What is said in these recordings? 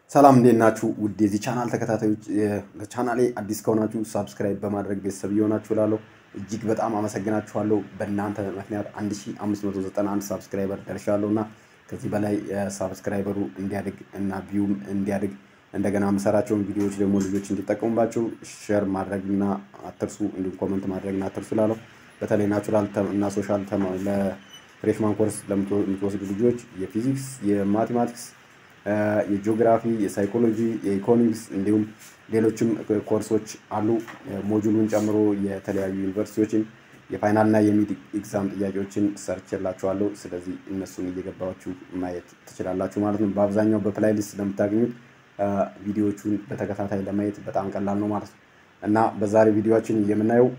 ሰላም እንዴት ናችሁ? ውድ የዚህ ቻናል ተከታታዮች ለቻናሌ አዲስ ከሆናችሁ ሳብስክራይብ በማድረግ ቤተሰብ እየሆናችሁ እላለሁ። እጅግ በጣም አመሰግናችኋለሁ። በእናንተ ምክንያት 1591 ሳብስክራይበር ደርሻለሁ እና ከዚህ በላይ ሳብስክራይበሩ እንዲያድግ እና ቪውም እንዲያድግ እንደገና የምሰራቸውን ቪዲዮዎች ደግሞ ልጆች እንዲጠቀሙባቸው ሼር ማድረግና አትርሱ፣ እንዲሁም ኮመንት ማድረግና አትርሱ እላለሁ። በተለይ ናቹራል እና ሶሻል ለፍሬሽማን ኮርስ ለምትወስዱ ልጆች የፊዚክስ፣ የማቴማቲክስ የጂኦግራፊ፣ የሳይኮሎጂ፣ የኢኮኖሚክስ እንዲሁም ሌሎችም ኮርሶች አሉ። ሞጁሉን ጨምሮ የተለያዩ ዩኒቨርሲቲዎችን የፋይናልና የሚድ ኤግዛም ጥያቄዎችን ሰርችላችኋለሁ። ስለዚህ እነሱን እየገባችሁ ማየት ትችላላችሁ ማለት ነው። በአብዛኛው በፕላይሊስት ስለምታገኙት ቪዲዮዎቹን በተከታታይ ለማየት በጣም ቀላል ነው ማለት ነው እና በዛሬ ቪዲዮችን የምናየው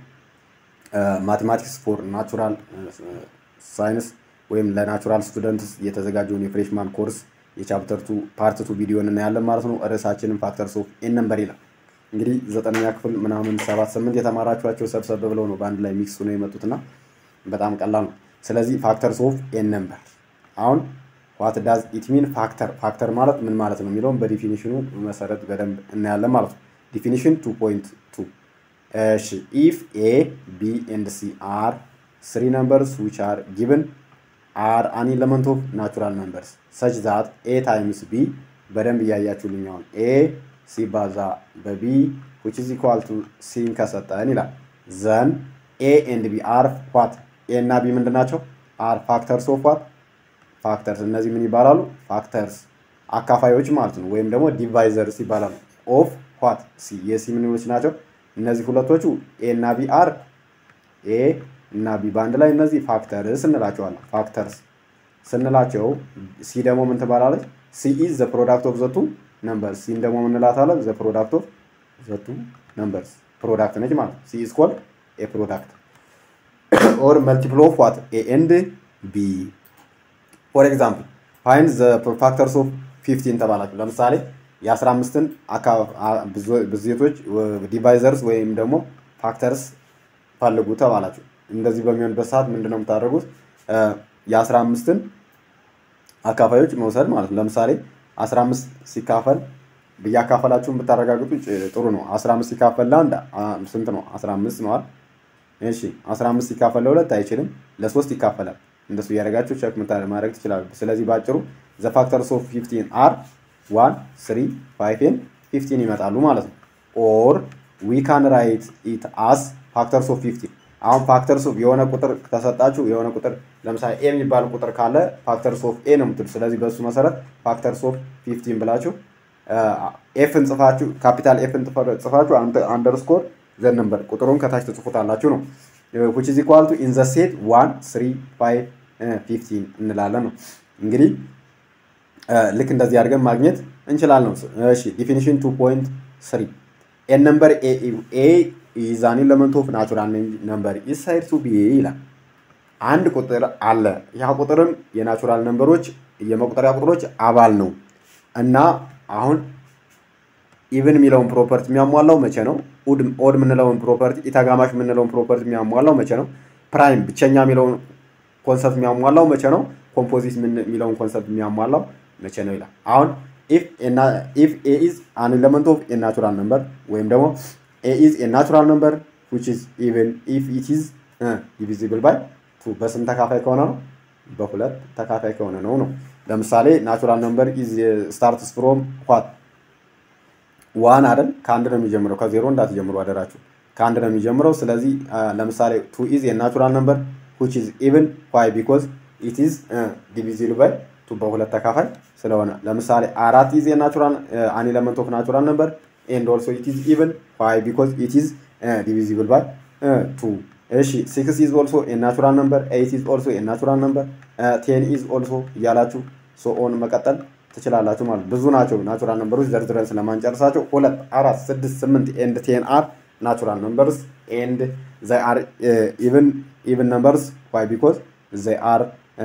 ማቴማቲክስ ፎር ናቹራል ሳይንስ ወይም ለናቹራል ስቱደንትስ የተዘጋጀውን የፍሬሽማን ኮርስ የቻፕተር ቱ ፓርት ቱ ቪዲዮን እናያለን ማለት ነው። ርዕሳችንን ፋክተርስ ኦፍ ኤን ነምበር ይላል። እንግዲህ ዘጠነኛ ክፍል ምናምን ሰባት ስምንት የተማራችኋቸው ሰብሰብ ብለው ነው በአንድ ላይ ሚክስ ነው የመጡትና በጣም ቀላል ነው። ስለዚህ ፋክተርስ ኦፍ ኤን ነምበር አሁን ዋት ዳዝ ኢት ሚን ፋክተር ፋክተር ማለት ምን ማለት ነው የሚለውን በዲፊኒሽኑ መሰረት በደንብ እናያለን ማለት ነው። ዲፊኒሽን ቱ ፖይንት ቱ እሺ ኢፍ ኤ ቢ ኤንድ ሲ አር ስሪ ነምበርስ ዊች አር ጊቭን አር አን ኤለመንት ኦፍ ናቹራል ነምበርስ ሰች ዛት ኤ ታይምስ ቢ በደንብ እያያችሁልኝ አሁን ኤ ሲባዛ በቢ ዊች ኢዝ ኢኳል ቱ ሲን ከሰጠን ይላል ዘን ኤ ኤንድ ቢ አር ዋት ኤ እና ቢ ምንድን ናቸው? አር ፋክተርስ ኦፍ ዋት ፋክተርስ። እነዚህ ምን ይባላሉ? ፋክተርስ አካፋዮች ማለት ነው፣ ወይም ደግሞ ዲቫይዘርስ ይባላሉ። ኦፍ ዋት ሲ የሲ ምንሎች ናቸው? እነዚህ ሁለቶቹ ኤ እና ቢ አር ኤ እና ቢ በአንድ ላይ እነዚህ ፋክተርስ እንላቸዋለን። ፋክተርስ ስንላቸው ሲ ደግሞ ምን ትባላለች? ሲ ኢዝ ዘ ፕሮዳክት ኦፍ ዘቱ ነምበርስ። ሲን ደግሞ ምን እንላታለን? ዘ ፕሮዳክት ኦፍ ዘቱ ነምበርስ ፕሮዳክት ነች ማለት ነው። ሲ ኢዝ ኮልድ ኤ ፕሮዳክት ኦር መልቲፕል ኦፍ ዋት ኤ ኤንድ ቢ። ፎር ኤግዛምፕል ፋይንድ ዘ ፋክተርስ ኦፍ ፊፍቲን ተባላችሁ። ለምሳሌ የ15ን ብዜቶች ዲቫይዘርስ ወይም ደግሞ ፋክተርስ ፈልጉ ተባላችሁ። እንደዚህ በሚሆንበት ሰዓት ምንድን ነው የምታደርጉት? የአስራ አምስትን አካፋዮች መውሰድ ማለት ነው። ለምሳሌ አስራ አምስት ሲካፈል ብያካፈላችሁን ብታረጋግጡ ጥሩ ነው። አስራ አምስት ሲካፈል ለአንድ ስንት ነው? አስራ አምስት ነዋል። እሺ አስራ አምስት ሲካፈል ለሁለት አይችልም፣ ለሶስት ይካፈላል። እንደሱ እያደረጋችሁ ቸክ ማድረግ ትችላሉ። ስለዚህ በአጭሩ ዘ ፋክተርስ ኦፍ ፊፍቲን አር ዋን ስሪ ፋይቭ ኤንድ ፊፍቲን ይመጣሉ ማለት ነው። ኦር ዊ ካን ራይት ኢት አስ ፋክተርስ ኦፍ ፊፍቲን አሁን ፋክተርስ ኦፍ የሆነ ቁጥር ተሰጣችሁ የሆነ ቁጥር ለምሳሌ ኤ የሚባል ቁጥር ካለ ፋክተርስ ኦፍ ኤ ነው የምትሉ። ስለዚህ በእሱ መሰረት ፋክተርስ ኦፍ ፊፍቲን ብላችሁ ኤፍን ጽፋችሁ ካፒታል ኤፍን ጽፋችሁ አንደርስኮር ዘን ነምበር ቁጥሩን ከታች ትጽፉታላችሁ ነው። ዊች ኢዝ ኢኳል ቱ ኢን ዘ ሴት ዋን ስሪ ፋይቭ ፊፍቲን እንላለን ነው። እንግዲህ ልክ እንደዚህ አድርገን ማግኘት እንችላለን። እሺ ዲፊኒሽን ቱ ፖይንት ስሪ ኤን ነምበር ኤ ኢዝ አን ኤለመንት ኦፍ ናቹራል ነምበር ኢዝ ሳይድ ቱ ቢ ይላል። አንድ ቁጥር አለ። ያ ቁጥርም የናቹራል ነምበሮች የመቁጠሪያ ቁጥሮች አባል ነው እና አሁን ኢቭን የሚለውን ፕሮፐርቲ የሚያሟላው መቼ ነው? ኦድ የምንለውን ፕሮፐርቲ ኢታጋማሽ የምንለውን ፕሮፐርቲ የሚያሟላው መቼ ነው? ፕራይም ብቸኛ የሚለውን ኮንሰፕት የሚያሟላው መቼ ነው? ኮምፖዚት የሚለውን ኮንሰፕት የሚያሟላው መቼ ነው ይላል። አሁን ኢፍ ኤ ኢዝ አን ኤለመንት ኦፍ ኤ ናቹራል ነምበር ወይም ደግሞ ኤ ኢዝ ኤ ናቹራል ነምበር ዊች ኢዝ ኢቨን ኢፍ ኢት ኢዝ ዲቪዚብል ባይ ቱ በስንት ተካፋይ ከሆነ ነው? በሁለት ተካፋይ ከሆነ ነው ነው። ለምሳሌ ናቹራል ነምበር ኢዝ ስታርትስ ፍሮም ዋት ዋን አይደል? ከአንድ ነው የሚጀምረው። ከዜሮ እንዳትጀምሩ አደራችሁ። ከአንድ ነው የሚጀምረው። ስለዚህ ለምሳሌ ቱ ኢዝ ኤ ናቹራል ነምበር ዊች ኢዝ ኢቨን ዋይ ቢኮዝ ኢት ኢዝ ዲቪዚብል ባይ ቱ በሁለት ተካፋይ ስለሆነ ለምሳሌ አራት ኢዝ ኤ ናቹራል አን ኤለመንት ኦፍ ናቹራል ነምበር ኤንድ ኦልሶ ኢት ኢዝ ኢቨን ዋይ ቢኮዝ ኢት ኢዝ ዲቪዚብል ባይ ቱ። እሺ ሲክስ ኢዝ ኦልሶ ኤ ናቹራል ነምበር ኤይት ኢዝ ኦልሶ ኤ ናቹራል ነምበር ቴን ኢዝ ኦልሶ እያላችሁ ሶ ኦን መቀጠል ትችላላችሁ ማለት ብዙ ናቸው ናቹራል ነምበሮች ዘርዝረን ስለማንጨርሳቸው ሁለት አራት ስድስት ስምንት ኤንድ ቴን አር ናቹራል ነምበርስ ኤንድ ዘይ አር ኢቨን ኢቨን ነምበርስ ዋይ ቢኮዝ ዘይ አር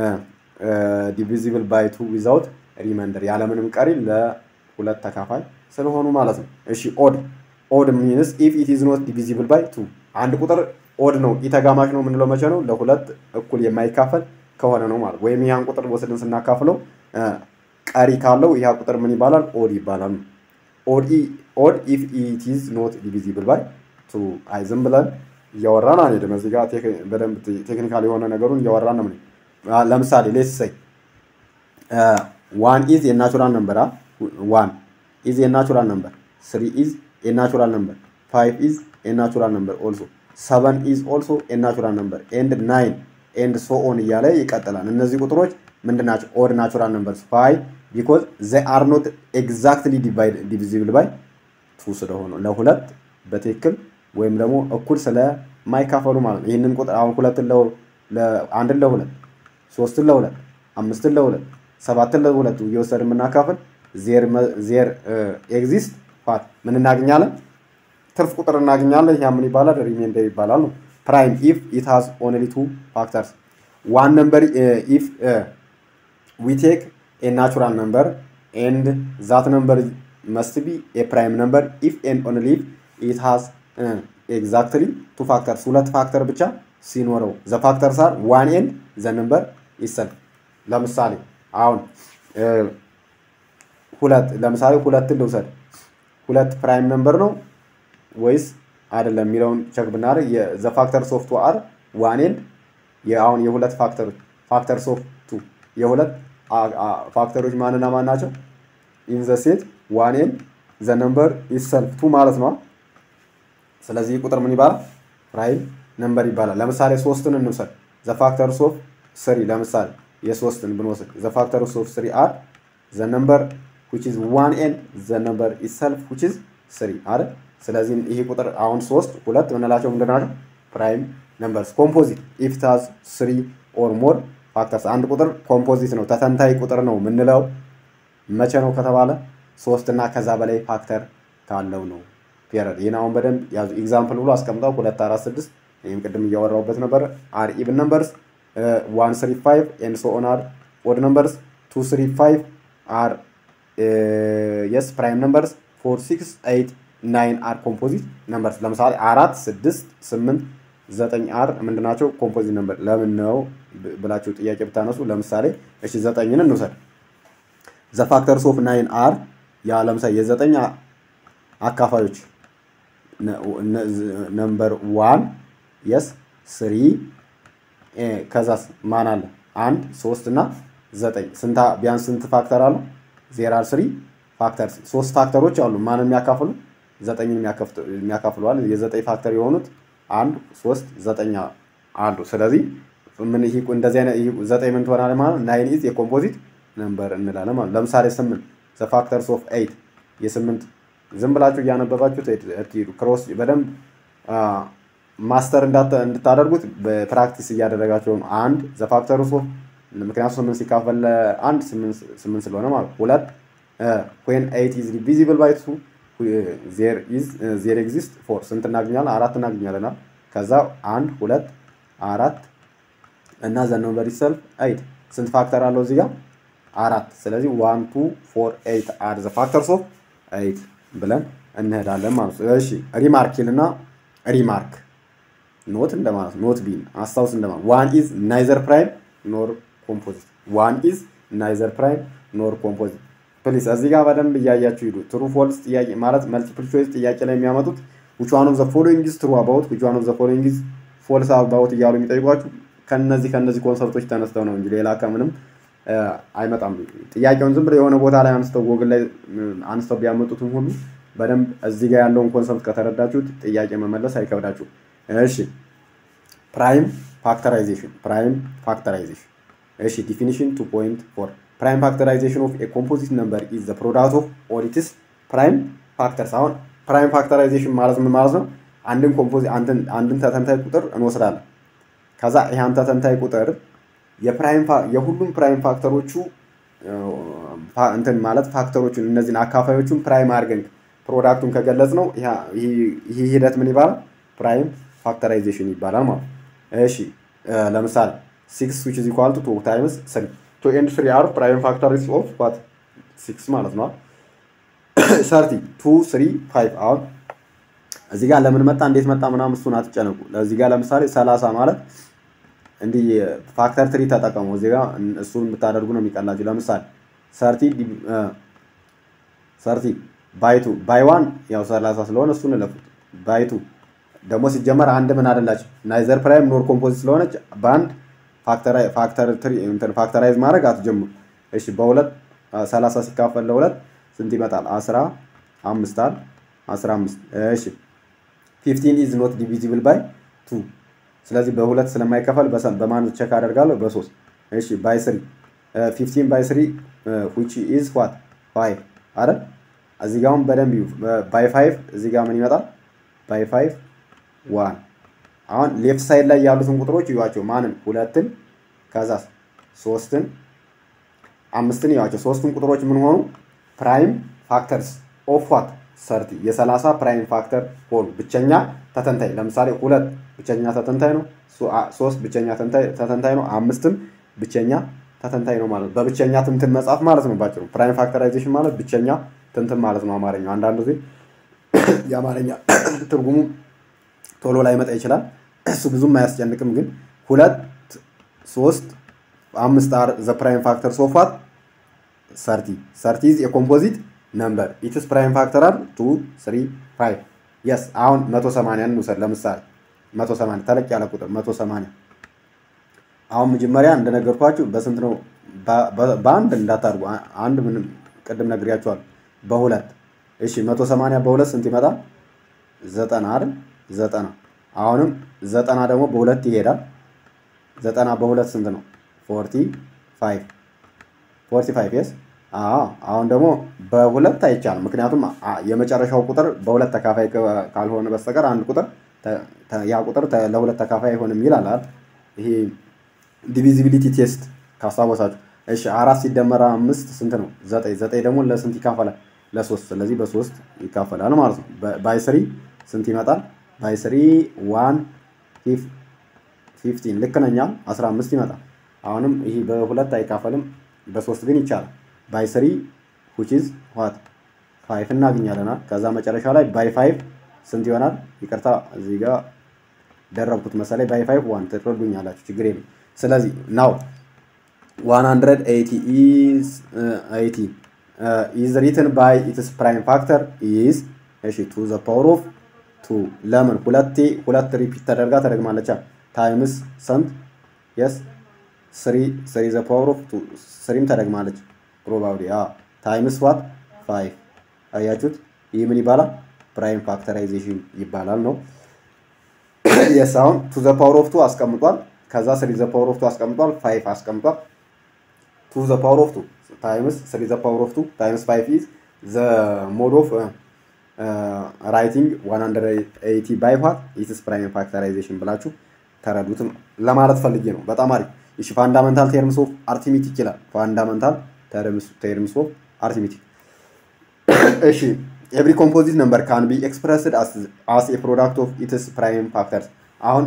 ዲቪዚብል ባይ ቱ ዊዛውት ሪመንደር ያለምንም ቀሪ ለሁለት ተካፋይ ስለሆኑ ማለት ነው። እሺ ኦድ ኦድ ሚንስ ኢፍ ኢት ኢዝ ኖት ዲቪዚብል ባይ ቱ አንድ ቁጥር ኦድ ነው ኢተጋማሽ ነው የምንለው መቼ ነው? ለሁለት እኩል የማይካፈል ከሆነ ነው ማለት ወይም ያን ቁጥር ወስድን ስናካፍለው ቀሪ ካለው ይህ ቁጥር ምን ይባላል? ኦድ ይባላል። ኦድ ኢፍ ኢት ኢዝ ኖት ዲቪዚብል ባይ ቱ። አይ ዝም ብለን እያወራን አንሄድም። እዚህ ጋር በደንብ ቴክኒካል የሆነ ነገሩን እያወራን ነው። ለምሳሌ ሌስ ሰይ ዋን ኢዝ የናቹራል ነምበር ዋን ኢዝ የናቹራል ነምበር ስሪ ኢዝ የናቹራል ነምበር ፋይቭ ኢዝ የናቹራል ነምበር ኦልሶ ሰቨን ኢዝ ኦልሶ የናቹራል ነምበር ኤንድ ናይን ኤንድ ሶ ኦን እያለ ይቀጥላል። እነዚህ ቁጥሮች ምንድን ናቸው? ኦድ ናቹራል ነምበርስ ፋይቭ ቢኮዝ ዘ አር ኖት ኤግዛክትሊ ዲቪዚብል ባይ ቱ ስለሆኑ ለሁለት በትክክል ወይም ደግሞ እኩል ስለማይካፈሉ ማለት ነው። ይህንን ቁጥር አሁን ሁለትን አንድን ለሁለት ሶስትን ለሁለት አምስትን ለሁለት ሰባትን ለሁለት እየወሰድ የምናካፍል ዜር ኤግዚስት ፋት ምን እናገኛለን? ትርፍ ቁጥር እናገኛለን። ያ ምን ይባላል? ሪሜንደር ይባላል ነው። ፕራይም ኢፍ ኢት ሃዝ ኦንሊ ቱ ፋክተርስ ዋን ነምበር ኢፍ ዊ ቴክ ኤ ናቹራል ነምበር ኤንድ ዛት ነምበር መስት ቢ ኤ ፕራይም ነምበር ኢፍ ኤንድ ኦንሊ ኢፍ ኢት ሃዝ ኤግዛክትሊ ቱ ፋክተርስ ሁለት ፋክተር ብቻ ሲኖረው ዘ ፋክተርስ አር ዋን ኤንድ ዘ ነምበር ይሰልፍ ለምሳሌ አሁን ሁለት ለምሳሌ ሁለትን ልውሰድ ሁለት ፕራይም ነምበር ነው ወይስ አይደለም የሚለውን ቸክ ብናደርግ ዘ ፋክተርስ ኦፍ ቱ አር ዋን ኤንድ አሁን የሁለት ፋክተሮች ፋክተርስ ኦፍ ቱ የሁለት ፋክተሮች ማንና ማን ናቸው? ኢን ዘ ሴት ዋን ኤንድ ዘ ነምበር ኢሰልፍ ቱ ማለት ነው። ስለዚህ ቁጥር ምን ይባላል? ፕራይም ነምበር ይባላል። ለምሳሌ ሶስትን እንውሰድ። ዘ ፋክተርስ ኦፍ ስሪ ለምሳሌ የሶስትን ብንወስድ ዘ ፋክተርስ ኦፍ ስሪ አር ዘ ነምበር which is one and the number itself which is three አይደል? ስለዚህ ይሄ ቁጥር አሁን ሶስት ሁለት ምንላቸው ምንድን ናቸው? ፕራይም ነምበርስ ኮምፖዚት ኢፍ it has three or more ፋክተርስ አንድ ቁጥር ኮምፖዚት ነው ተተንታይ ቁጥር ነው የምንለው መቼ ነው ከተባለ ሶስት እና ከዛ በላይ ፋክተር ካለው ነው። ፔረድ ይህን አሁን በደንብ ያዙ። ኤግዛምፕል ብሎ አስቀምጠው ሁለት አራት ስድስት ይህም ቅድም እያወራሁበት ነበር። አር ኢቭን ነምበርስ ዋን ስሪ ፋይቭ ኤንድ ሶ ኦን አር ኦድ ነምበርስ ቱ ስሪ ፋይቭ አር የስ ፕራይም ነምበርስ ፎር ሲክስ ኤይት ናይን አር ኮምፖዚት ነምበርስ። ለምሳሌ አራት ስድስት ስምንት ዘጠኝ አር ምንድናቸው? ኮምፖዚት ነምበር። ለምን ነው ብላችሁ ጥያቄ ብታነሱ፣ ለምሳሌ እሺ ዘጠኝን እንውሰድ። ዘ ፋክተርስ ኦፍ ናይን አር ያ ለምሳሌ የዘጠኝ አካፋዮች ነምበር ዋን የስ ስሪ ከዛስ ማን አለ? አንድ ሶስት እና ዘጠኝ ስንታ ቢያንስ ስንት ፋክተር አሉ? ዜር አር ስሪ ፋክተር ሶስት ፋክተሮች አሉ። ማን የሚያካፍሉ? ዘጠኝን የሚያካፍለዋል። የዘጠኝ ፋክተር የሆኑት አንድ ሶስት ዘጠኝ አሉ። ስለዚህ ምን ይሄ እንደዚህ አይነት ዘጠኝ ምን ትሆናለች ማለት ናይን ኢዝ የኮምፖዚት ነምበር እንላለን ማለት ለምሳሌ ስምንት ዘ ፋክተርስ ኦፍ ኤይት የስምንት ዝም ብላችሁ እያነበባችሁ ትሄዱ ክሮስ በደንብ ማስተር እንድታደርጉት በፕራክቲስ እያደረጋቸው ነው። አንድ ዘ ፋክተርስ ኦፍ ምክንያቱም ስምንት ሲካፈል አንድ ስምንት ስለሆነ ማለት ሁለት ዌን ኤይት ኢዝ ዲቪዚብል ባይ ቱ ዜር ኤግዚስት ፎር ስንት እናገኛለን? አራት እናገኛለን። ከዛ አንድ ሁለት አራት እና ዘ ነምበር ኢትሰልፍ ኤይት ስንት ፋክተር አለው እዚህ ጋር አራት። ስለዚህ ዋን ቱ ፎር ኤይት አር ዘ ፋክተርስ ኦፍ ኤይት ብለን እንሄዳለን ማለት ነው። እሺ ሪማርክ ይልና ሪማርክ ኖት እንደማለት ኖት ቢን አስታውስ እንደማለት ዋን ኢዝ ናይዘር ፕራይም ኖር ኮምፖዚት ዋን ኢዝ ናይዘር ፕራይም ኖር ኮምፖዚት ፕሊስ እዚህ ጋር በደንብ እያያችሁ ሂዱ። ትሩ ፎልስ ጥያቄ ማለት መልቲፕል ቾይስ ጥያቄ ላይ የሚያመጡት which one of the following is true about which one of the following is false about እያሉ የሚጠይቋችሁ ከነዚህ ከነዚህ ኮንሰፕቶች ተነስተው ነው እንጂ ሌላ ከምንም አይመጣም። ጥያቄውን ዝም ብለው የሆነ ቦታ ላይ አንስተው ጎግል ላይ አንስተው ቢያመጡትም ሁሉ በደንብ እዚህ ጋር ያለውን ኮንሰፕት ከተረዳችሁት ጥያቄ መመለስ አይከብዳችሁ። እሺ ፕራይም ፋክተራይዜሽን ፕራይም ፋክተራይዜሽን እሺ ዲፊኒሽን 2.4 ፕራይም ፋክተራይዜሽን ኦፍ ኤ ኮምፖዚት ነምበር ኢዝ ዘ ፕሮዳክት ኦፍ ኦል ኢትስ ፕራይም ፋክተርስ። አሁን ፕራይም ፋክተራይዜሽን ማለት ምን ማለት ነው? አንድን ኮምፖዚት አንድን ተተንታይ ቁጥር እንወስዳለን። ከዛ ይህን ተተንታይ ቁጥር የፕራይም የሁሉም ፕራይም ፋክተሮቹ እንትን ማለት ፋክተሮቹን እነዚህን አካፋዮቹን ፕራይም አድርገን ፕሮዳክቱን ከገለጽ ነው ይህ ሂደት ምን ይባላል? ፕራይም ፋክተራይዜሽን ይባላል ማለት እሺ ለምሳሌ ሲክስ ዊች ኢዝ ኢኳል ቱ ቱ ታይምስ ስሪ ቱ ኤንድ ስሪ አር ፕራይም ፋክተርስ ኦፍ ዋት ሲክስ ማለት ነው። ሰርቲ ቱ ስሪ ፋይቭ አሁን እዚህ ጋር ለምን መጣ እንዴት መጣ ምናምን እሱን አትጨነቁ። እዚህ ጋር ለምሳሌ ሰላሳ ማለት እንዲህ ፋክተር ትሪ ተጠቀሙ። እዚህ ጋር እሱን ብታደርጉ ነው የሚቀላችሁ። ለምሳሌ ሰርቲ ሰርቲ ባይቱ ባይ ዋን ያው ሰላሳ ስለሆነ እሱን እለፉት። ባይቱ ደግሞ ሲጀመር አንድ ምን አደላቸው ናይዘር ፕራይም ኖር ኮምፖዚት ስለሆነች በአንድ ፋክተራይዝ ማድረግ አትጀምሩ። እሺ በሁለት ሰላሳ ሲካፈል ለሁለት ስንት ይመጣል? አስራ አምስት አል አስራ አምስት እሺ ፊፍቲን ኢዝ ኖት ዲቪዚብል ባይ ቱ ስለዚህ በሁለት ስለማይከፈል በማን ቸክ አደርጋለሁ? በሶስት እሺ ባይ ስሪ ፊፍቲን ባይ ስሪ ዊች ኢዝ ዋት ፋይቭ አይደል? እዚህ ጋር አሁን በደንብ ይዩ። ባይ ፋይቭ እዚህ ጋር ምን ይመጣል? ባይ ፋይቭ ዋን። አሁን ሌፍት ሳይድ ላይ ያሉትን ቁጥሮች እዩዋቸው። ማንን? ሁለትን ከዛ ሶስትን አምስትን እዩዋቸው። ሶስቱን ቁጥሮች ምን ሆኑ? ፕራይም ፋክተርስ ኦፍ ዋት ሰርቲ የሰላሳ ፕራይም ፋክተር ሆኑ። ብቸኛ ተተንታይ ለምሳሌ ሁለት ብቸኛ ተተንታይ ነው። ሶስት ብቸኛ ተተንታይ ነው። አምስትም ብቸኛ ተተንታይ ነው ማለት ነው። በብቸኛ ትንትን መጻፍ ማለት ነው። ባጭሩ ፕራይም ፋክተራይዜሽን ማለት ብቸኛ ትንትን ማለት ነው። አማርኛው አንዳንድ ጊዜ የአማርኛ ትርጉሙ ቶሎ ላይ መጣ ይችላል። እሱ ብዙም አያስጨንቅም። ግን ሁለት ሶስት አምስት አር ዘ ፕራይም ፋክተር ሶፋት ሰርቲ ሰርቲ ኢዝ የኮምፖዚት ነምበር ኢትስ ፕራይም ፋክተር አር ቱ ስሪ ፋይቭ የስ አሁን መቶ ሰማንያን እንውሰድ ለምሳሌ መቶ ሰማንያ ተለቅ ያለ ቁጥር መቶ ሰማንያ አሁን መጀመሪያ እንደነገርኳችሁ በስንት ነው በአንድ እንዳታርጉ አንድ ምንም ቅድም ነግሬያችኋለሁ በሁለት እሺ መቶ ሰማንያ በሁለት ስንት ይመጣል ዘጠና አይደል ዘጠና አሁንም ዘጠና ደግሞ በሁለት ይሄዳል ዘጠና በሁለት ስንት ነው ፎርቲ ፋይቭ ፎርቲ ፋይቭ የስ አሁን ደግሞ በሁለት አይቻልም። ምክንያቱም የመጨረሻው ቁጥር በሁለት ተካፋይ ካልሆነ በስተቀር አንድ ቁጥር ያ ቁጥር ለሁለት ተካፋይ አይሆንም ይላል። ይሄ ዲቪዚቢሊቲ ቴስት ካስታወሳችሁ። እሺ አራት ሲደመር አምስት ስንት ነው? ዘጠኝ። ዘጠኝ ደግሞ ለስንት ይካፈላል? ለሶስት። ስለዚህ በሶስት ይካፈላል ማለት ነው። ባይስሪ ስንት ይመጣል? ባይስሪ ዋን ፊፍቲን ልክ ነኛ። አስራ አምስት ይመጣል። አሁንም ይሄ በሁለት አይካፈልም፣ በሶስት ግን ይቻላል። ባይ ስሪ ዊች ኢዝ ዋት ፋይቭ እናገኛለና ከዛ መጨረሻ ላይ ባይ ፋይቭ ስንት ይሆናል? ይቅርታ እዚህ ጋር ደረብኩት መሰለኝ። ባይ ፋይቭ ዋን ትረዱኛላችሁ፣ ችግር የለም። ስለዚህ ናው ዋን ሀንድረድ ኤይቲ ኢዝ ኤይቲ ኢዝ ሪትን ባይ ኢትስ ፕራይም ፋክተር ኢዝ እሺ ቱ ዘ ፓወር ኦፍ ቱ ለምን ሁለቴ ሁለት ሪፒት ተደርጋ ተደግማለቻ ታይምስ ሰንት የስ ስሪ ስሪ ዘ ፓወር ኦፍ ቱ ስሪም ተደግማለች ፕሮባብሊ ታይምስ ዋት ፋይቭ አያችሁት ይህ ምን ይባላል ፕራይም ፋክተራይዜሽን ይባላል ነው የስ አሁን ቱ ዘ ፓወር ኦፍ ቱ አስቀምጧል ከዛ ስሪ ዘ ፓወር ኦፍ ቱ አስቀምጧል ፋይቭ አስቀምጧል ቱ ዘ ፓወር ኦፍ ቱ ታይምስ ስሪ ዘ ፓወር ኦፍ ቱ ታይምስ ፋይቭ ኢዝ ዘ ሞድ ኦፍ ራይቲንግ 180 ባይ ዋት ኢትስ ፕራይም ፋክተራይዜሽን ብላችሁ ተረዱትም ለማለት ፈልጌ ነው። በጣም አሪፍ። እሺ ፋንዳመንታል ቴርምስ ኦፍ አርቲሜቲክ ይላል። ፋንዳመንታል ቴርምስ ኦፍ አርቲሜቲክ። እሺ ኤቭሪ ኮምፖዚት ነምበር ካን ቢ ኤክስፕረስድ አስ ኤ ፕሮዳክት ኦፍ ኢትስ ፕራይም ፋክተርስ። አሁን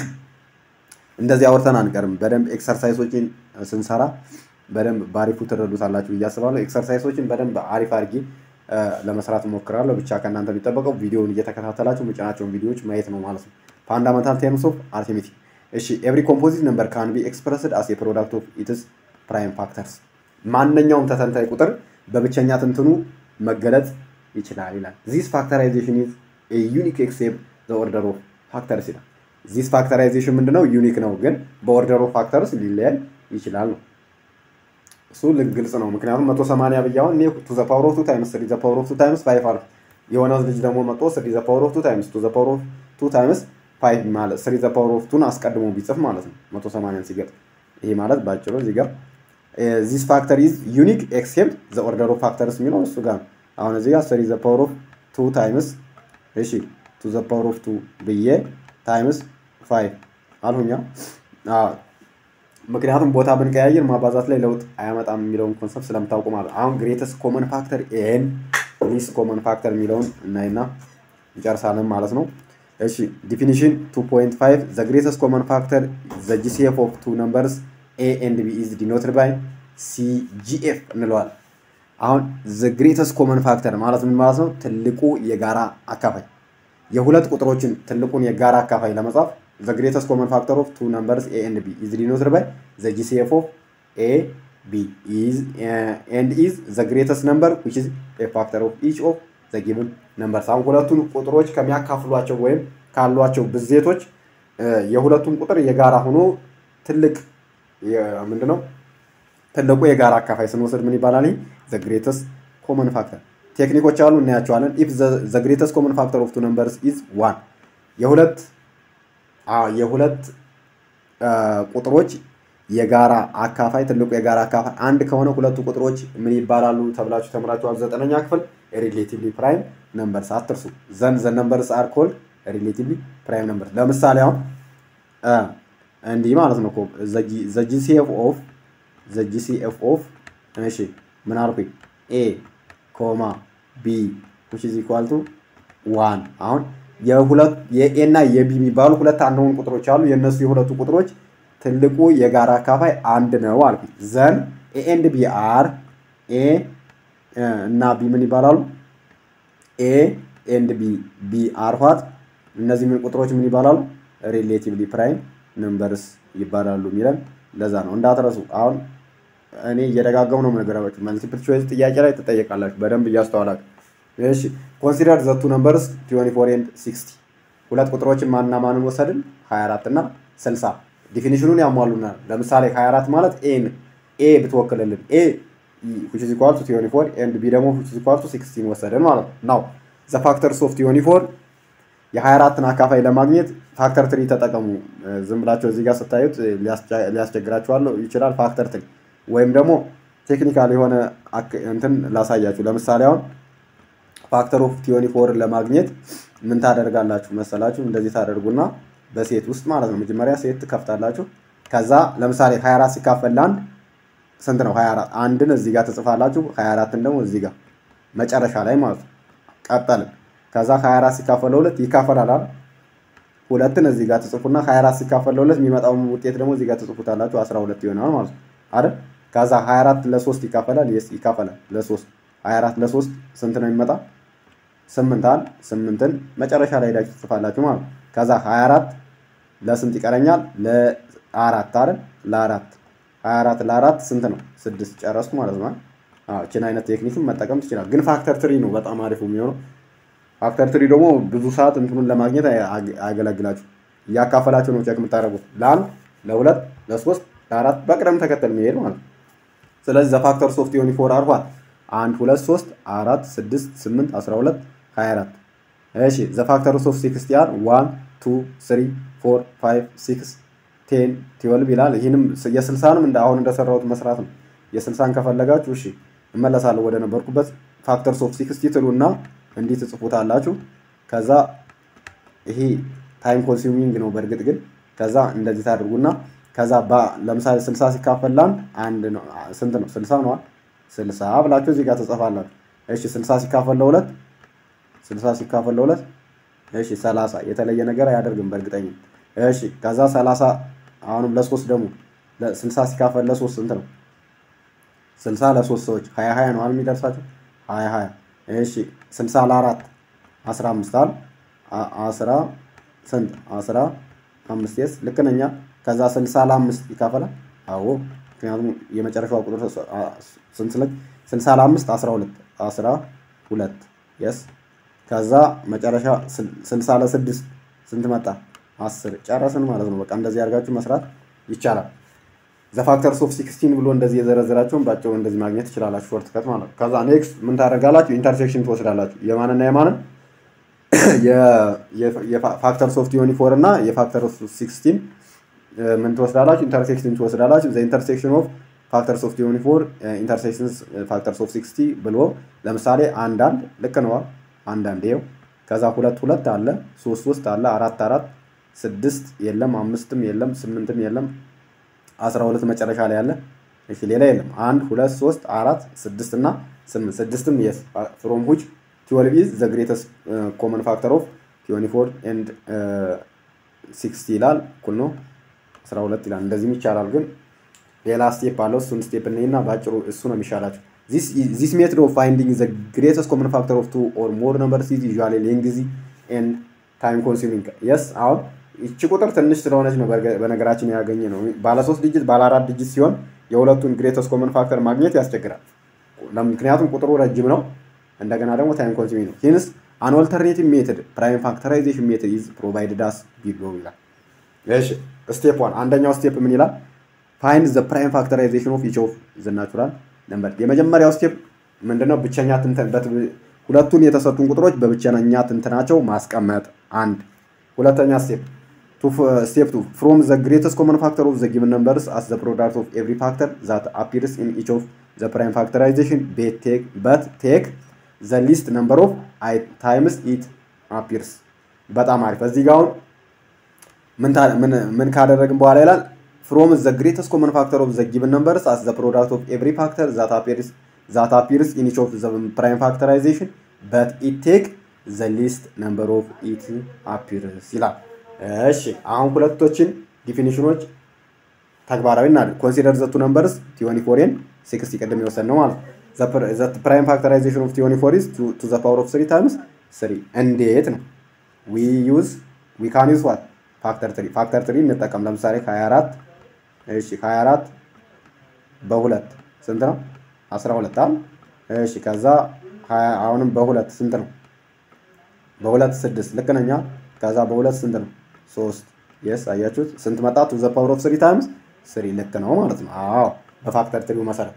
እንደዚህ አውርተን አንቀርም። በደንብ ኤክሰርሳይሶችን ስንሰራ በደንብ በአሪፉ ትረዱታላችሁ ብዬ አስባለሁ። ኤክሰርሳይሶችን በደንብ አሪፍ አድርጌ ለመስራት እሞክራለሁ። ብቻ ከእናንተ የሚጠበቀው ቪዲዮውን እየተከታተላችሁ ምጭናቸውን ቪዲዮዎች ማየት ነው ማለት ነው። ፋንዳመንታል ቴርምስ ኦፍ አርቲሜቲክ። እሺ ኤቭሪ ኮምፖዚት ነምበር ካን ቢ ኤክስፕረስድ አስ ፕሮዳክት ኦፍ ኢትስ ፕራይም ፋክተርስ። ማንኛውም ተተንታይ ቁጥር በብቸኛ ትንትኑ መገለጽ ይችላል ይላል። ዚስ ፋክተራይዜሽን ኢዝ ዩኒክ ኤክሴፕት ዘ ኦርደር ኦፍ ፋክተርስ ይላል። ዚስ ፋክተራይዜሽን ምንድነው? ዩኒክ ነው፣ ግን በኦርደር ኦፍ ፋክተርስ ሊለያይ ይችላል ነው። እሱ ግልጽ ነው። ምክንያቱም መቶ ሰማንያ ብያውን እኔ ቱ ዘ ፓወር ኦፍ ቱ ታይምስ ስሪ ዘ ፓወር ኦፍ ቱ ታይምስ ፋይቭ አልኩ። የሆነ ልጅ ደግሞ መጥቶ ስሪ ዘ ፓወር ኦፍ ቱ ታይምስ ቱ ዘ ፓወር ኦፍ ቱ ታይምስ ፋይቭ ማለት ስሪ ዘ ፓወር ኦፍ ቱን አስቀድሞ ቢጽፍ ማለት ነው መቶ ሰማንያን ሲገጥም። ይሄ ማለት ባጭሩ እዚህ ጋር ዚስ ፋክተር ኢዝ ዩኒክ ኤክሴፕት ዘ ኦርደር ኦፍ ፋክተርስ የሚለው እሱ ጋር አሁን እዚህ ጋር ስሪ ዘ ፓወር ኦፍ ቱ ታይምስ እሺ ቱ ዘ ፓወር ኦፍ ቱ ብዬ ታይምስ ፋይቭ አልሁኛ ምክንያቱም ቦታ ብንቀያየር ማባዛት ላይ ለውጥ አያመጣም የሚለውን ኮንሰፕት ስለምታውቁ ማለት አሁን ግሬተስት ኮመን ፋክተር ኤን ሊስ ኮመን ፋክተር የሚለውን እናይና እንጨርሳለን ማለት ነው። እሺ ዲፊኒሽን 2.5 ዘ ግሬተስት ኮመን ፋክተር ዘ ጂሲኤፍ ኦፍ ቱ ነምበርስ ኤ ኤንድ ቢ ኢዝ ዲኖትድ ባይ ሲጂኤፍ እንለዋል። አሁን ዘ ግሬተስት ኮመን ፋክተር ማለት ምን ማለት ነው? ትልቁ የጋራ አካፋይ የሁለት ቁጥሮችን ትልቁን የጋራ አካፋይ ለመጻፍ the greatest common factor of two numbers a and b is denoted by the GCF of a ቢ ኤንድ ኢዝ ዘ ግሬተስት ነምበር ዊች ኢዝ ኤ ፋክተር ኦፍ ኢች ኦፍ ዘ ጊቭን ነምበርስ። አሁን ሁለቱን ቁጥሮች ከሚያካፍሏቸው ወይም ካሏቸው ብዜቶች የሁለቱም ቁጥር የጋራ ሆኖ ትልቅ ምንድነው ትልቁ የጋራ አካፋይ ስንወስድ ምን ይባላል? ዘ ግሬተስት ኮመን ፋክተር ቴክኒኮች አሉ እናያቸዋለን። ኢፍ ዘ ግሬተስት ኮመን ፋክተር ኦፍ ቱ ነምበርስ ኢዝ ዋን የሁለት የሁለት ቁጥሮች የጋራ አካፋይ ትልቁ የጋራ አካፋይ አንድ ከሆነ ሁለቱ ቁጥሮች ምን ይባላሉ ተብላችሁ ተምራችኋል። ዘጠነኛ ክፍል ሪሌቲቭሊ ፕራይም ነምበርስ አትርሱ። ዘን ዘ ነምበርስ አር ኮልድ ሪሌቲቭሊ ፕራይም ነምበርስ። ለምሳሌ አሁን እንዲህ ማለት ነው ዘ ጂሲኤፍ ኦፍ ዘ ጂሲኤፍ ኦፍ እሺ ምን አልኩኝ? ኤ ኮማ ቢ ዊች ኢዝ ኢኳል ቱ ዋን አሁን የሁለት የኤ እና የቢ የሚባሉ ሁለት አንደውን ቁጥሮች አሉ። የእነሱ የሁለቱ ቁጥሮች ትልቁ የጋራ አካፋይ አንድ ነው አልኩ። ዘን ኤ ኤንድ ቢ አር ኤ እና ቢ ምን ይባላሉ? ኤ ኤንድ ቢ ቢ አር ዋት እነዚህ ምን ቁጥሮች ምን ይባላሉ? ሪሌቲቭሊ ፕራይም ነምበርስ ይባላሉ የሚለን ለዛ ነው። እንዳትረሱ። አሁን እኔ እየደጋገሙ ነው የምነግራችሁ። መልቲፕል ቾይስ ጥያቄ ላይ ትጠየቃላችሁ። በደንብ እያስተዋላችሁ እሺ ኮንሲደር ዘቱ ነምበርስ 24 ኤንድ 60 ሁለት ቁጥሮችን ማንና ማንን ወሰድን? 24 እና 60 ዲፊኒሽኑን ያሟሉናል። ለምሳሌ 24 ማለት ኤን ኤ ብትወክልልን ኤ which is equal to 24 ኤንድ ቢ ደግሞ which is equal to 16 ወሰድን ማለት ነው። ናው ዘ ፋክተርስ ኦፍ 24 የ24ን አካፋይ ለማግኘት ፋክተር ትሪ ተጠቀሙ። ዝም ብላችሁ እዚህ ጋር ስታዩት ሊያስቸግራችኋለሁ ይችላል። ፋክተር ትሪ ወይም ደግሞ ቴክኒካል የሆነ እንትን ላሳያችሁ። ለምሳሌ አሁን ፋክተር ኦፍ ቲዮኒ ፎርን ለማግኘት ምን ታደርጋላችሁ መሰላችሁ? እንደዚህ ታደርጉና በሴት ውስጥ ማለት ነው። መጀመሪያ ሴት ትከፍታላችሁ። ከዛ ለምሳሌ 24 ሲካፈል ለአንድ ስንት ነው? 24 አንድን እዚህ ጋር ትጽፋላችሁ። 24ን ደግሞ እዚህ ጋር መጨረሻ ላይ ማለት ነው። ቀጠልን። ከዛ 24 ሲካፈል ለሁለት ይካፈላል አይደል? ሁለትን እዚህ ጋር ትጽፉና 24 ሲካፈል ለሁለት የሚመጣውን ውጤት ደግሞ እዚህ ጋር ትጽፉታላችሁ። 12 ይሆናል ማለት ነው አይደል? ከዛ 24 ለሶስት ይካፈላል። የስ ይካፈላል ለሶስት 24 ለሶስት ስንት ነው የሚመጣ? ስምንት አል ስምንትን መጨረሻ ላይ ሄዳችሁ ትጽፋላችሁ ማለት ነው። ከዛ 24 ለስንት ይቀረኛል? ለአራት አይደል? ለአራት 24 ለአራት ስንት ነው? ስድስት ጨረስኩ ማለት ነው። አዎ እችን አይነት ቴክኒክን መጠቀም ትችላል። ግን ፋክተር ትሪ ነው በጣም አሪፉ የሚሆነው። ፋክተር ትሪ ደግሞ ብዙ ሰዓት እንትኑን ለማግኘት አያገለግላችሁ። እያካፈላችሁ ነው ቼክ የምታደርጉት ለአንድ ለሁለት ለሶስት ለአራት በቅደም ተከተል መሄድ ማለት ነው። ስለዚህ ዘፋክተር ሶፍት ዮኒ ፎር አርፏል አንድ ሁለት ሶስት አራት ስድስት ስምንት አስራ ሁለት ሀያ አራት እሺ ዘፋክተር ሶፍት ሲክስቲያን ዋን ቱ ስሪ ፎር ፋይቭ ሲክስ ቴን ትዌልቭ ይላል። ይህንም የስልሳንም እንደ አሁን እንደሰራሁት መስራት ነው። የስልሳን ከፈለጋችሁ እሺ እመለሳለሁ ወደ ነበርኩበት ፋክተር ሶፍት ሲክስቲ ትሉና እንዲህ ትጽፉታላችሁ። ከዛ ይሄ ታይም ኮንሱሚንግ ነው በእርግጥ ግን ከዛ እንደዚህ ታደርጉና ከዛ ለምሳሌ ስልሳ ሲካፈል ለአንድ አንድ ነው ስንት ነው? ስልሳ ነዋ። ስልሳ ብላችሁ እዚህ ጋር ትጽፋላችሁ። እሺ ስልሳ ሲካፈል ለሁለት ስልሳ ሲካፈል ለሁለት እሺ ሰላሳ የተለየ ነገር አያደርግም በእርግጠኛ እሺ ከዛ ሰላሳ አሁንም ለሶስት ደግሞ ስልሳ ሲካፈል ለሶስት ስንት ነው? ስልሳ ለሶስት ሰዎች ሀያ ሀያ ነው አል የሚደርሳቸው ሀያ ሀያ እሺ ስልሳ ለአራት አስራ አምስት አል አስራ ስንት አስራ አምስት የስ ልክ ነኛ ከዛ ስልሳ ለአምስት ይካፈላል አዎ ምክንያቱም የመጨረሻዋ ቁጥር ስንት ስለች ስልሳ ለአምስት አስራ ሁለት አስራ ሁለት የስ ከዛ መጨረሻ ስልሳ ለስድስት ስንት መጣ አስር ጨረስን ማለት ነው በቃ እንደዚህ አድርጋችሁ መስራት ይቻላል ዘፋክተርስ ኦፍ ሲክስቲን ብሎ እንደዚህ የዘረዘራቸውን ባጭሩ እንደዚህ ማግኘት ትችላላችሁ ሾርት ከት ማለት ነው ከዛ ኔክስት ምን ታደርጋላችሁ ኢንተርሴክሽን ትወስዳላችሁ የማንና የማንን የፋክተርስ ኦፍ ቲዮኒ ፎር እና የፋክተር ኦፍ ሲክስቲን ምን ትወስዳላችሁ ኢንተርሴክሽን ትወስዳላችሁ ዘ ኢንተርሴክሽን ኦፍ ፋክተርስ ኦፍ ቲዮኒ ፎር ኢንተርሴክሽንስ ፋክተርስ ኦፍ ሲክስቲ ብሎ ለምሳሌ አንድ አንድ ልክ ነዋ አንድ አንድ ይኸው ከዛ ሁለት ሁለት አለ ሶስት ሶስት አለ አራት አራት ስድስት የለም አምስትም የለም ስምንትም የለም አስራ ሁለት መጨረሻ ላይ አለ እሺ ሌላ የለም አንድ ሁለት ሶስት አራት ስድስት እና ስምንት ስድስትም የስ ፍሮም ሁች ትዌልቭ ኢዝ ዘ ግሬተስት ኮመን ፋክተር ኦፍ ትዌንቲ ፎር ኤንድ ሲክስቲ ይላል እኩል ነው አስራ ሁለት ይላል እንደዚህም ይቻላል ግን ሌላ ስቴፕ አለው እሱን ስቴፕ እንይና በአጭሩ እሱ ነው የሚሻላቸው ዚስ ሜትድ ኦፍ ፋይንዲንግ ዘ ግሬተስት ኮመን ፋክተር ኦፍ ቱ ኦር ሞር ነምበርስ ኢዝ ዩዥዋሊ ሌንግዚ ኤንድ ታይም ኮንሱሚንግ የስ አሁን ይቺ ቁጥር ትንሽ ስለሆነች ነው በነገራችን ያገኘ ነው ባለ ሶስት ዲጂት ባለ አራት ዲጂት ሲሆን የሁለቱን ግሬተስ ኮመን ፋክተር ማግኘት ያስቸግራል። ምክንያቱም ቁጥሩ ረጅም ነው፣ እንደገና ደግሞ ታይም ኮንሱሚንግ ነው። ሂንስ አን ኦልተርኔቲቭ ሜትድ ፕራይም ፋክተራይዜሽን ሜትድ ኢዝ ፕሮቫይድድ አስ ቢሎ ይላል። እሺ ስቴፕ ዋን አንደኛው ስቴፕ ምን ይላል? ፋይንድ ዘ ፕራይም ፋክተራይዜሽን ኦፍ ኢች ኦፍ ዘ ናቹራል ነምበር። የመጀመሪያው ስቴፕ ምንድነው? ብቸኛ ትንተን ሁለቱን የተሰጡን ቁጥሮች በብቸኛ ትንተናቸው ማስቀመጥ አንድ። ሁለተኛ ስቴፕ ስቴፕ ቱ ፍሮም ዘ ግሬተስት ኮመን ፋክተር ኦፍ ዘ ጊቭን ነምበርስ አስ ዘ ፕሮዳክት ኦፍ ኤቭሪ ፋክተር ዛት አፒርስ ኢን ኢች ኦፍ ዘ ፕራይም ፋክተራይዜሽን በት ቴክ ዘ ሊስት ነምበር ኦፍ ታይምስ ኢት አፒርስ። በጣም አሪፍ። እዚህ ጋር አሁን ምን ካደረግን በኋላ ይላል ፍሮም ዘ ግሬተስት ኮመን ፋክተር ኦፍ ዘ ጊቭን ነምበርስ አስ ዘ ፕሮዳክት ኦፍ ኤቭሪ ፋክተር ዛት አፒርስ ዛት አፒርስ ኢን ኢች ኦፍ ዘ ፕራይም ፋክተራይዜሽን በት ኢት ቴክ ዘ ሊስት ነምበር ኦፍ ኢት አፒርስ ይላል። እሺ አሁን ሁለቶችን ዲፊኒሽኖች ተግባራዊ እናድርግ። ኮንሲደር ዘቱ ነምበርስ ቲዮኒ ፎሬን ሲክስቲ ቅድም የወሰን ነው ማለት ነው። ፕራይም ፋክተራይዜሽን ኦፍ ቲዮኒ ፎር ኢዝ ቱ ዘ ፓወር ኦፍ ስሪ ታይምስ ስሪ። እንዴት ነው? ዊ ዩዝ ዊ ካን ዩዝ ዋት ፋክተር ትሪ ፋክተር ትሪ እንጠቀም። ለምሳሌ ከ24 እሺ ከ24 በሁለት ስንት ነው? 12 አይደል? እሺ ከዛ አሁንም በሁለት ስንት ነው? በሁለት ስድስት ልክ ነኛ። ከዛ በሁለት ስንት ነው? ሶስት የስ አያችሁት? ስንት መጣ? ቱ ዘ ፓወር ኦፍ ስሪ ታይምስ ስሪ ልክ ነው ማለት ነው። አዎ በፋክተር ትሪው መሰረት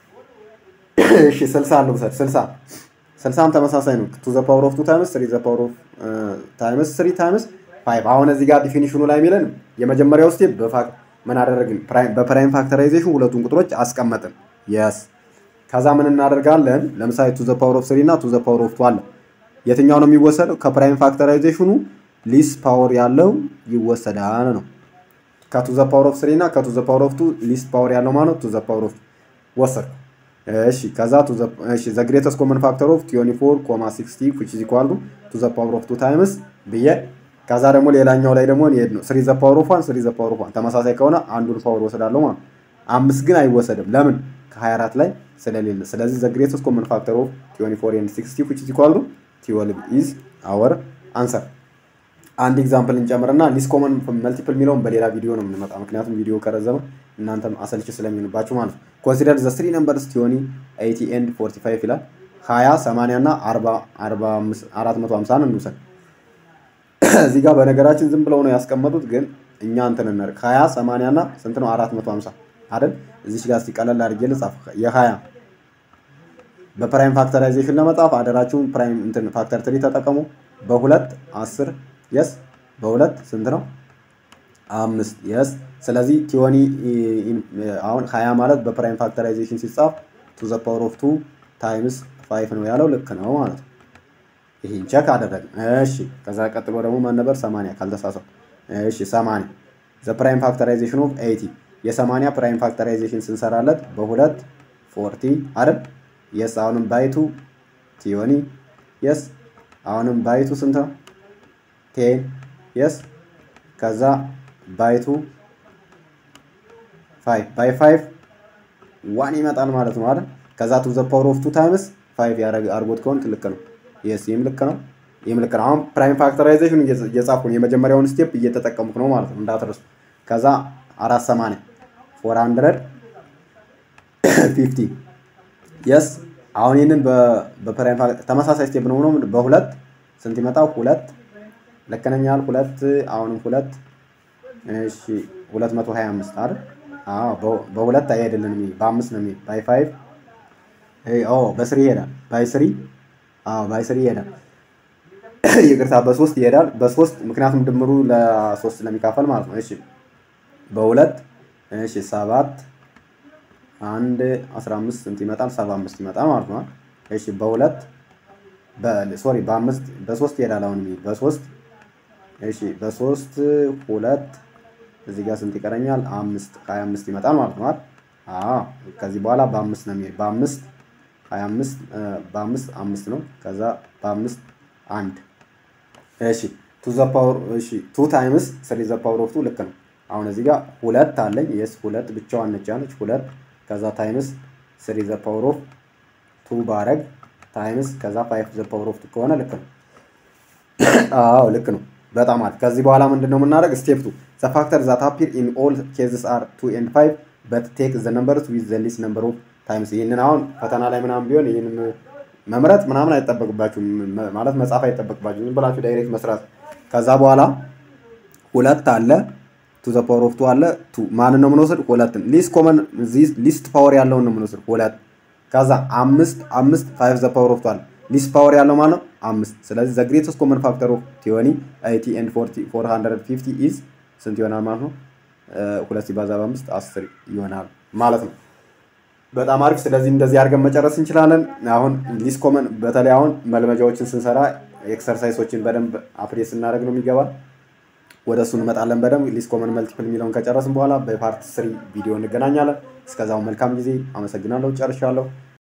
እሺ ስልሳ አለው ውሰድ ስልሳ ስልሳም ተመሳሳይ ነው። ቱ ዘ ፓወር ኦፍ ቱ ታይምስ ስሪ ዘ ፓወር ኦፍ ታይምስ ስሪ ታይምስ ፋይቭ። አሁን እዚህ ጋር ዲፊኒሽኑ ላይ የሚለን የመጀመሪያው ስቴፕ ምን አደረግን? በፕራይም ፋክተራይዜሽን ሁለቱን ቁጥሮች አስቀመጥን። የስ ከዛ ምን እናደርጋለን? ለምሳሌ ቱ ዘ ፓወር ኦፍ ስሪ እና ቱ ዘ ፓወር ኦፍ ቱ አለ። የትኛው ነው የሚወሰደው? ከፕራይም ፋክተራይዜሽኑ ሊስ ፓወር ያለው ይወሰዳል ነው። ከቱ ዘ ፓወር ኦፍ ስሪ እና ከቱ ዘ ፓወር ኦፍ ቱ ሊስት ፓወር ያለው ማለት ቱ ዘ ፓወር ኦፍ ወሰድኩ። እሺ ከዛ ቱ ዘ እሺ ዘ ግሬተስት ኮመን ፋክተር ኦፍ 24 ኮማ 60 which is equal to to the power of 2 times ብዬ ከዛ ደግሞ ሌላኛው ላይ ደግሞ እንሄድ ነው 3 ዘ ፓወር ኦፍ 1 3 ዘ ፓወር ኦፍ 1 ተመሳሳይ ከሆነ አንዱን ፓወር ወሰዳለሁ ማለት አምስት ግን አይወሰድም። ለምን ከ24 ላይ ስለሌለ። ስለዚህ ዘ ግሬተስት ኮመን ፋክተር ኦፍ 24 and 60 which is equal to 12 is our answer። አንድ ኤግዛምፕል እንጨምርና ሊስ ኮመን መልቲፕል የሚለውን በሌላ ቪዲዮ ነው የምንመጣ። ምክንያቱም ቪዲዮ ከረዘመ እናንተም አሰልች ስለሚሆንባችሁ ማለት ነው። ኮንሲደር ዘ ስሪ ነምበርስ ቲዮኒ ኤይቲ ኤንድ ፎርቲ ፋይቭ ይላል። ሀያ ሰማንያ እና አራት መቶ ሀምሳን እንውሰድ። እዚህ ጋር በነገራችን ዝም ብለው ነው ያስቀመጡት፣ ግን እኛ እንትን እናድርግ። ሀያ ሰማንያ እና ስንት ነው? አራት መቶ ሀምሳ አይደል? እዚች ጋር ሲቀለል አድርጌ ልጻፍ። የሀያ በፕራይም ፋክተራይዜሽን ለመጻፍ አደራችሁን ፕራይም እንትን ፋክተር ትሪ ተጠቀሙ። በሁለት አስር የስ በሁለት ስንት ነው? አምስት የስ ስለዚህ ቲዮኒ አሁን ሀያ ማለት በፕራይም ፋክተራይዜሽን ሲጻፍ ቱ ዘ ፓወር ኦፍ ቱ ታይምስ ፋይቭ ነው ያለው ልክ ነው ማለት ነው። ይህን ቸክ አደረግን። እሺ ከዛ ቀጥሎ ደግሞ ማን ነበር? ሰማንያ ካልተሳሳው። እሺ ሰማንያ ዘ ፕራይም ፋክተራይዜሽን ኦፍ ኤይቲ የሰማንያ ፕራይም ፋክተራይዜሽን ስንሰራለት በሁለት ፎርቲ አይደል? የስ አሁንም ባይቱ ቲዮኒ የስ አሁንም ባይቱ ስንት ነው? ቴን የስ ከዛ ባይቱ ፋይቭ ባይ ፋይቭ ዋን ይመጣል ማለት ነው አይደል? ከዛ ቱ ዘ ፓወር ኦፍ ቱ ታይምስ ፋይቭ አድርጎት ከሆን ልክ ነው። የስ ይህም ልክ ነው። ይህም ልክ ነው። አሁን ፕራይም ፋክተራይዜሽን እየጻፍኩ ነው። የመጀመሪያውን ስቴፕ እየተጠቀምኩ ነው ማለት ነው እንዳትረሱ። ከዛ አራት ሰማንያ ፎር ሀንድረድ ፊፍቲ የስ አሁን ይህንን በፕራይም ተመሳሳይ ስቴፕ ነው ሆኖ በሁለት ስንት ይመጣው? ሁለት ልክ ነኝ ያህል ሁለት አሁንም ሁለት እሺ ሁለት መቶ ሀያ አምስት አይደል? አዎ በሁለት አይሄድልንም። በአምስት ነው የሚሄድ ባይ ፋይቭ ኦ በስሪ ይሄዳል። ባይ ስሪ አዎ ባይ ስሪ ይሄዳል። ይቅርታ በሶስት ይሄዳል። በሶስት ምክንያቱም ድምሩ ለሶስት ስለሚካፈል ማለት ነው። እሺ በሁለት እሺ ሰባት አንድ አስራ አምስት ስንት ይመጣል? ሰባ አምስት ይመጣል ማለት ነው። እሺ በሁለት ሶሪ በአምስት በሶስት ይሄዳል። አሁን የሚሄድ በሶስት እሺ በሶስት ሁለት እዚህ ጋር ስንት ይቀረኛል? አምስት ሀያ አምስት ይመጣል ማለት ነው። አዎ ከዚህ በኋላ በአምስት ነው የሚሄድ በአምስት ሀያ አምስት በአምስት አምስት ነው። ከዛ በአምስት አንድ እሺ ቱ ዘ ፓወር እሺ ቱ ታይምስ ስሪ ዘ ፓወር ኦፍ ቱ ልክ ነው። አሁን እዚህ ጋር ሁለት አለኝ። የስ ሁለት ብቻዋን ነች ያለች ሁለት ከዛ ታይምስ ስሪ ዘ ፓወር ኦፍ ቱ ባረግ ታይምስ ከዛ ፋይቭ ዘ ፓወር ኦፍ ቱ ከሆነ ልክ ነው። አዎ ልክ ነው። በጣም አሪፍ። ከዚህ በኋላ ምንድን ነው የምናደርግ? ስቴፕ ቱ ዘ ፋክተር ዛት አፒር ኢን ኦል ኬዝስ አር ቱ ኤንድ ፋይቭ በት ቴክ ዘ ነምበርስ ዊዝ ዘ ሊስት ነምበር ኦፍ ታይምስ። ይህንን አሁን ፈተና ላይ ምናምን ቢሆን ይህንን መምረጥ ምናምን አይጠበቅባችሁም፣ ማለት መጻፍ አይጠበቅባችሁም። ዝም ብላችሁ ዳይሬክት መስራት። ከዛ በኋላ ሁለት አለ ቱ ዘ ፓወር ኦፍ ቱ አለ ቱ ማንን ነው የምንወስድ? ሁለትን ሊስት ኮመን ሊስት ፓወር ያለውን ነው የምንወስድ ሁለት። ከዛ አምስት አምስት ፋይቭ ዘ ፓወር ኦፍ ቱ አለ ሊስት ፓወር ያለው ማለት ነው አምስት። ስለዚህ ዘ ግሬተስት ኮመን ፋክተር ኦፍ ቲዮኒ ኤይቲ ኤንድ ፎር ሀንድረድ ፊፍቲ ኢዝ ስንት ይሆናል ማለት ነው? ሁለት ሲባዛ በአምስት አስር ይሆናል ማለት ነው። በጣም አሪፍ። ስለዚህ እንደዚህ አድርገን መጨረስ እንችላለን። አሁን ሊስት ኮመን በተለይ አሁን መልመጃዎችን ስንሰራ ኤክሰርሳይሶችን በደንብ አፕዴት ስናደርግ ነው የሚገባ ወደ እሱ እንመጣለን በደንብ ሊስት ኮመን መልቲፕል የሚለውን ከጨረስን በኋላ በፓርት ስሪ ቪዲዮ እንገናኛለን። እስከዛው መልካም ጊዜ። አመሰግናለሁ። ጨርሻለሁ።